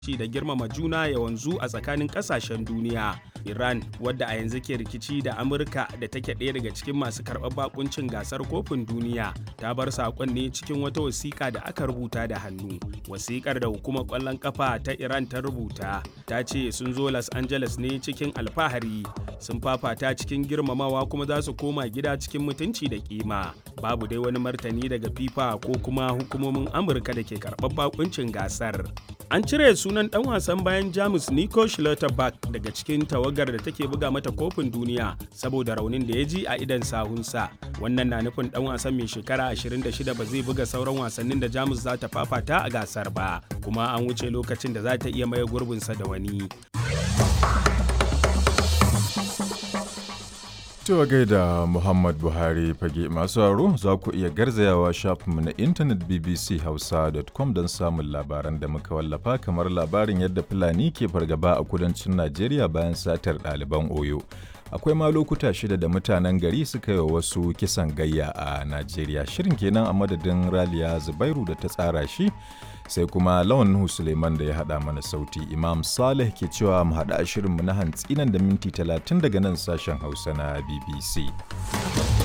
ci da girmama juna ya wanzu a tsakanin kasashen duniya. Iran wadda a yanzu ke rikici da Amurka da take ɗaya daga cikin masu karɓar bakuncin gasar kofin duniya ta bar saƙon ne cikin wata wasiƙa da aka rubuta da hannu. Wasiƙar da hukumar ƙwallon ƙafa ta Iran ta rubuta ta ce sun zo Los Angeles ne cikin alfahari sun fafata cikin girmamawa kuma za su koma gida cikin mutunci da kima. Babu dai wani martani daga FIFA ko kuma hukumomin Amurka da ke karɓar bakuncin gasar. An cire sunan ɗan wasan bayan Jamus Nico Schlotterbeck daga cikin tawagar da take buga mata kofin duniya saboda raunin da ya ji a idan sahunsa. Wannan na nufin ɗan wasan mai shekara 26 ba zai buga sauran wasannin da Jamus za ta fafata a gasar ba, kuma an wuce lokacin da za ta iya maye gurbinsa da wani. Cewa gaida Muhammad Buhari fage masu haro za ku iya garzayawa shafinmu na intanet bbchausa.com don samun labaran da muka wallafa kamar labarin yadda Fulani ke fargaba a kudancin Najeriya bayan satar ɗaliban Oyo. Akwai ma lokuta shida da mutanen gari suka yi wasu kisan gayya a Najeriya. Shirin kenan a madadin Raliya Zubairu da ta tsara shi sai kuma lawan Nuhu Suleiman da ya haɗa mana sauti. Imam Saleh ke cewa mu haɗa shirinmu na hantsi nan da minti talatin daga nan sashen Hausa na BBC.